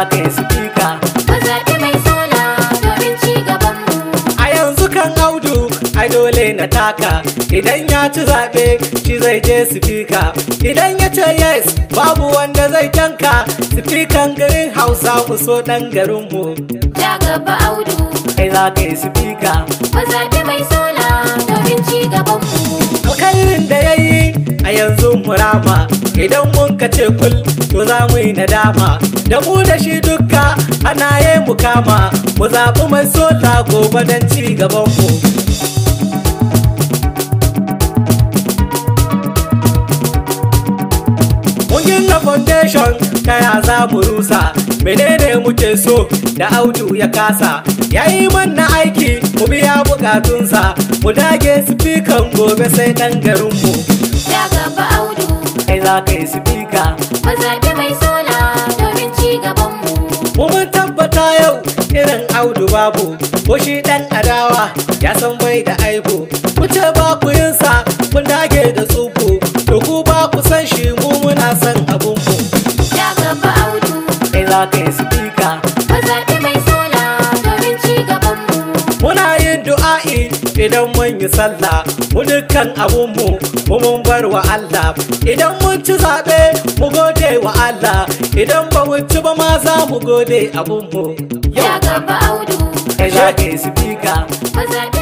ka yi sifika Mu zaɓi mai sola domin ci gabanmu. a yanzu kan audu ai dole na taka idan ya ci zaɓe shi zai je sifika idan ya ce yes babu wanda zai tanka sifikan garin hausa ku so ɗan garinmu Ja gaba audu. kai za ka yi sifika Mu zaɓi mai sola domin ci gabanmu. alkhairin da ya yi a yanzu murama idan mun ka ce kul to za mu yi nadama da mu da shi dukka ana yi mu kama mu zaɓi mai sota gobe don ci gabanmu Mun gina foundation ta ya za mu rusa menene muke so da audu ya kasa ya yi manna aiki mu biya bukatunsa mu dage sifikan gobe sai ɗan garinmu Ja gaba audu. kai za ka yi sifika Mu zaɓi mai sola domin ci gabanmu. mu mun tabbata yau irin audu babu ko shi ɗan adawa ya san bai da aibu ku ce ba ku yin sa mun dage da tsuku to ku ba ku san shi mu muna san abunku Ja gaba audu. kai za ka yi sifika Mu zaɓi mai sola domin ci gabanmu. Muna yin du'a'i idan mun yi sallah mu dukkan abunmu mu mun bar wa Allah idan mun ci zaɓe mu gode wa Allah idan ba mu ci ba ma za mu gode abunmu Ja gaba audu. kai za ka yi sifika Mu zaɓi